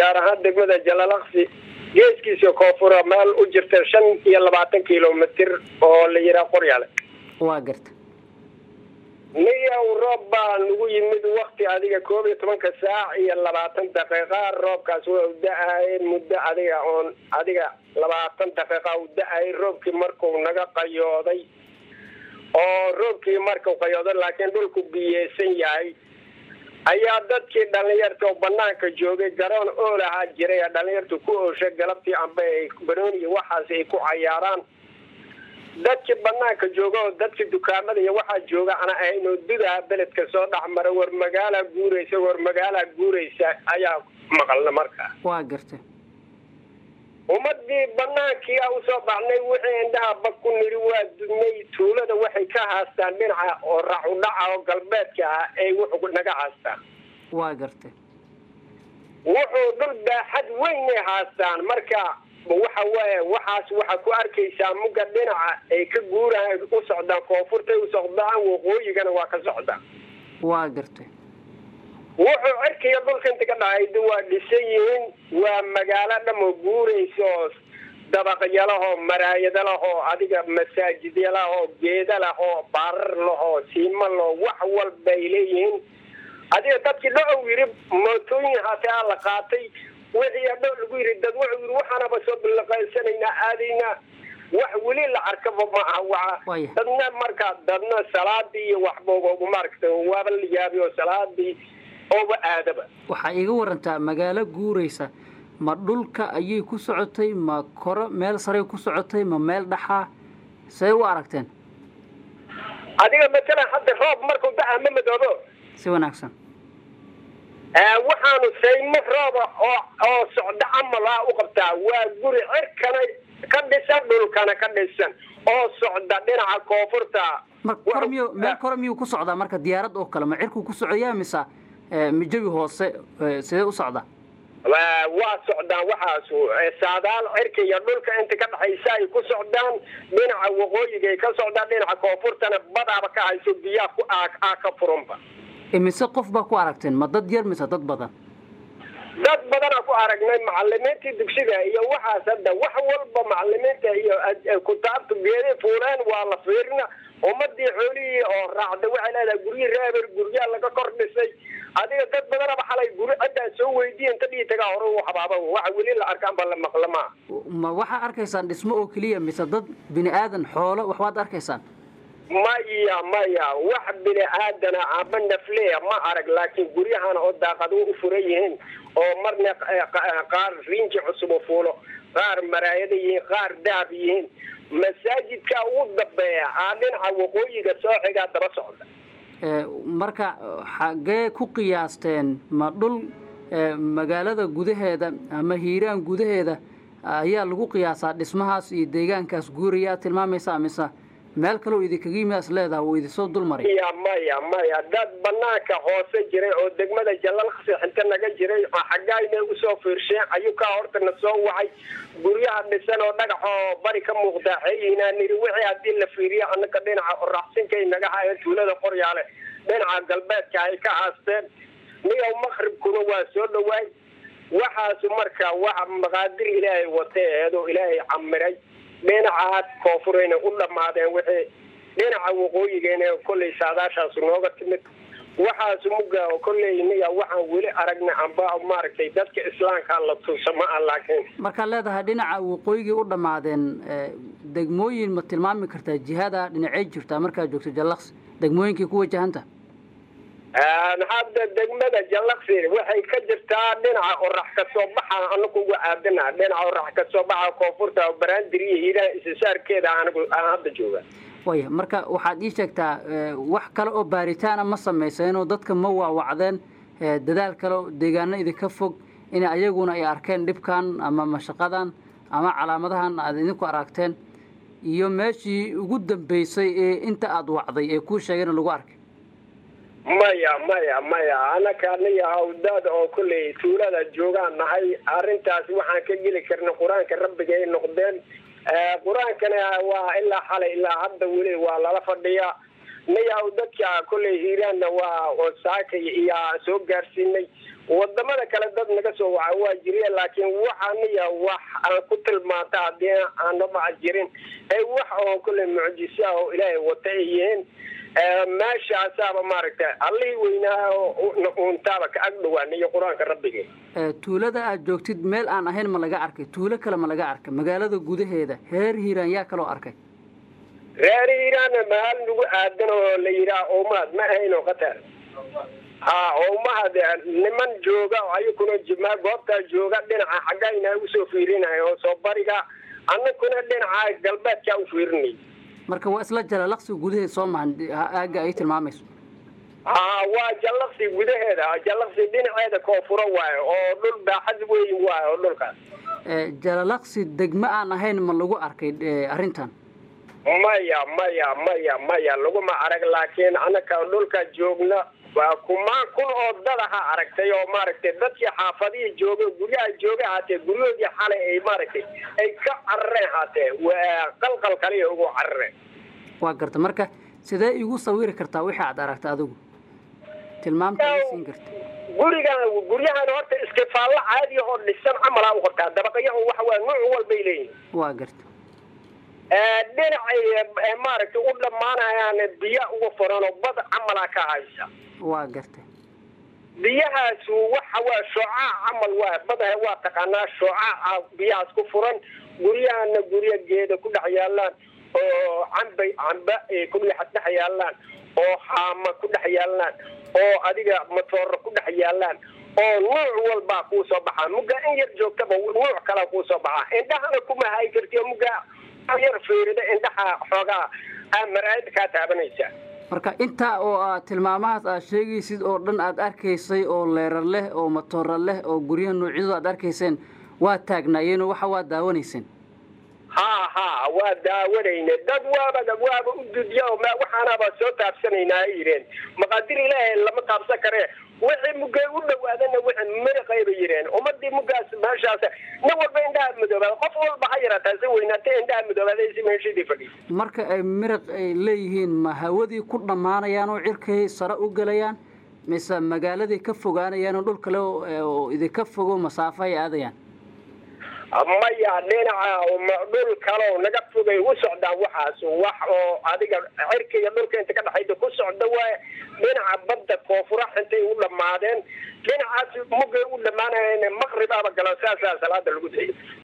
gaar ahaan degmada jalalaqsi geeskiisa koonfura meel u jirta shan iyo labaatan kilomitr oo la yihaa qoryaale waa garta niyow roob baa nagu yimid wakti adiga koob iyo tobanka saac iyo labaatan daqiiqa roobkaas waa u da-ayay muddo adiga oon adiga labaatan daqiiqa u da-ayay roobkii markuu naga qayooday oo roobkii markuu qayooday laakiin dhulku biyeysan yahay ayaa dadkii dhalinyarta oo banaanka joogay garoon ool ahaa jiray ee dhalinyartu ku ooshay galabtii amba ay banooni iyo waxaas ay ku cayaaraan dadkii banaanka jooga oo dadkii dukaamada iyo waxaa jooga ana ahayn oo dudaha beledka soo dhexmara war magaalaa guuraysa war magaalaa guuraysa ayaa maqalna markaa waa garta ummadii banaankii a usoo baxnay wixii indhaha bag ku niri waa dudnay tuulada waxay ka haastaan dhinaca oo racudhaca oo galbeedka ah ay wuxuu naga haastaan waa garta wuxuu dhul baaxad weynay haastaan marka waxa waaye waxaas waxaa ku arkaysaa mugga dhinaca ay ka guuraan u socdaan koonfurtay u socdaan waqooyigana waa ka socdaan waa garta wuxuu cirkiga dhulka inta ka dhacayda waa dhisan yihiin waa magaalo dhamo guuraysa oo dabaqyalahoo maraayada lahoo adiga masaajidya lahoo geeda lahoo baarar lahoo siima laho wax walbay leeyihiin adiga dadkii dhacow yiri mootooyin hataa la qaatay wixii adho lagu yiri dad wuxuu yiri waxaanaba soo bilaqaysanaynaa aadaynaa wax weli la arkaba ma aha waa dadna marka dadna salaadii iyo waxba maaragta waaba la yaabi oo salaadii ooba aadaba waxaa iiga warantaa magaalo guuraysa ma dhulka ayay ku socotay ma koro meel saray ku socotay ma meel dhaxaa say u aragteen adiga matalan hadda roob markuu da-a ma madoobo si wanaagsan waxaanu saymo rooba oo oo socdo camal ah u qabtaa waa guri cirkana ka dhisan dhulkana ka dhisan oo socda dhinaca koonfurta mar kor miyu meel kore miyuu ku socdaa marka diyaarad oo kale ma cirkuu ku socoyaa mise mijawi hoose sidee u socdaa waa socdaan waxaas saadaal cirka iyo dhulka inta ka dhexaysa ay ku socdaan dhinaca waqooyiga ay ka socdaan dhinaca koonfurtana badaaba ka hayso biyaha ku aa ka furanba imise qof baa ku aragteen ma dad yar mise dad badan dad badanaa ku aragnay macalimiintii dugsiga iyo waxaas hadda wax walba macalimiinta iyo kutaabta geeday fuuleen waa la fiirina ummadii xoolihii oo raacda waxay leedahay guryi reeber guryaa laga kor dhisay adiga dad badanaba xalay guri ciddaa soo weydiiya inta dhii tagaa hore u habaaba waxa weli la arkaan ba la maqla maa ma waxaa arkaysaan dhismo oo keliya mise dad bini aadan xoolo waxbaad arkaysaan maya maya wax bini aadana amba nafleya ma arag laakiin guryahana oo daaqado u furan yihiin oo marna qaar riinji cusub u fuulo qaar maraayada yihiin qaar dahab yihiin masaajidka ugu dambeeya aa dhinaca waqooyiga soo xigaa daba socda marka xaggee ku qiyaasteen ma dhul magaalada gudaheeda ama hiiraan gudaheeda ayaa lagu qiyaasaa dhismahaas iyo deegaankaas guuraya aad tilmaamaysaa mise meel kaleo idinkaga yimidaas leedaha wuu idinsoo dul maray maya maya maya dad banaanka hoose jiray oo degmada jalalqsi xinta naga jiray xaggaayna usoo fiirsheen ayuu kaa horta na soo wacay guryaha dhisan oo dhagax oo bari ka muuqdaa xeeyinaa niri wixii haddii la fiiriyo anaka dhinaca oraxsinkay naga hayan tuulada qoryaale dhinaca galbeedka ay ka haasteen niyow maqribkuna waa soo dhawaay waxaasu marka waxa maqaadir ilaahay watay eedoo ilaahay camiray dhinacaas koonfurayna u dhammaadeen wixii dhinaca waqooyigeena kollay saadaashaas nooga timid waxaas muga kolley niga waxaan weli aragna amba maaragtay dadka islaamka la tuusa ma ah laakiin markaad leedahay dhinaca waqooyigii u dhammaadeen degmooyin ma tilmaami kartaa jihada dhinacey jirtaa markaad joogto jallaqsi degmooyinkii ku wajahanta hadda degmada jallaqsi waxay ka jirtaa dhinaca orax ka soo baxa anagu uga aadana dhinaca orax ka soo baxa koonfurta baraandir iyo hiiraha isisaarkeeda anigu aan hadda jooga waya marka waxaad ii sheegtaa wax kale oo baaritaana ma samayseenoo dadka ma waawacdeen dadaal kale oo deegaano idinka fog in ayaguna ay arkeen dhibkan ama mashaqadan ama calaamadahan aad idinku aragteen iyo meeshii ugu dambeysay ee inta aada wacday ee kuu sheegeen lagu arkay maya maya maya anaka aniga hawdaad oo kolley tuulada joogaan nahay arrintaas waxaan ka geli karna qur-aanka rabbiga ay noqdeen qur-aankana waa ilaa xalay ilaa hadda weli waa lala fadhiyaa nayaw dadka kolley hiiraanna waa saaka iyo aan soo gaarsiinay wadamada kale dad naga soo waca waa jiriya laakiin waxa niya wax aan ku tilmaanta haddii aanaba jirin ee wax oo kolley mucjisa ah oo ilaahay wata ay yihiin meeshaasaaba maaragtay allihii weynaa uuntaaba ka ag dhawaana iyo qur-aanka rabbige tuulada aad joogtid meel aan ahayn ma laga arkay tuulo kale ma laga arkay magaalada gudaheeda reer hiiraan yaa kaloo arkay reer hiiraanna maal nagu aadan oo la yidhaah oomaad ma ahayn oo khatar ha oomahad niman jooga ayakuna jimaa goobtaa jooga dhinaca xaggayna usoo fiirinayo oo soo bariga annakuna dhinaca galbeedkaa u fiirinay marka waa isla jalalaqsi gudaheed soo mahan aagga ay tilmaamayso ha waa jallaqsi gudaheeda jallaqsi dhinaceeda koonfuro waayo oo dhul baaxad weyn waayo oo dhulkaas jalalaqsi degmo aan ahayn ma lagu arkay arrintan maya maya maya maya laguma arag laakiin annaka dhulka joogna waa kumaan kun oo dadaha aragtay oo maaragtay dadkii xaafadihii jooga guryaha jooga haatee guryahoodii xalay ay maaragtay ay ka carareen haatee qalqal kaliya ugu carareen waa garta marka sidee igu sawiri kartaa wixii aad aragta adigu tilmaamta siin karta gurigan guryahan horta iskifaallo caadiya oo dhisan camalaa u qabtaa dabaqayahu waxa waa nuuc walbay leeyihin waa garta dhinacay maaragtay u dhammaanayaan biyo uga furan oo bad camalaa ka haysa waa gartay biyahaas waxa waa shoocaac camal waa badaha waa taqaanaa shoocaaca biyahaas ku furan guryahana gurya geeda ku dhex yaalaan oo cambay camba ku dhex yaalaan oo haama ku dhex yaalaan oo adiga matooro ku dhex yaalaan oo nuuc walbaa kuu soo baxaa mugga in yar joogtaba nuuc kala kuu soo baxaa indhahana kuma hay kartiyo mugga yar fiirida indhaha xoogaa maraayada kaa taabanaysa marka intaa oo aad tilmaamahaas aad sheegaysid oo dhan aad arkaysay oo leerar leh oo matoora leh oo guryaha noocyadu aad arkayseen waa taagnaayeen oo waxa waa daawanayseen ha ha waa daawanayne dad waaba waaba u dudiya waxaanaba soo taabsanaynaa ay yireen maqaadir ilaahay lama taabsan karee wixii mugay u dhawaadana wixii miraqayba yireen ummadii mugaas meeshaas nin walba indhaha madoobaada qof walba ha yarataa si weynaatay indhaha madoobaada si meeshadii fadhiya marka ay miraq ay leeyihiin ma hawadii ku dhammaanayaan oo cirkay sare u gelayaan mise magaaladay ka fogaanayaan oo dhul kale oo idinka fogo masaafo ay aadayaan maya dhinaca dhul kaleo naga fogay u socdaan waxaas wax oo adiga cirka iyo dhulka inta ka dhexayda ku socda waay dhinaca badda koonfura intay u dhammaadeen dhinacaas mugay u dhammaanayeen maqribaaba galo saasaa salaada lagu dayay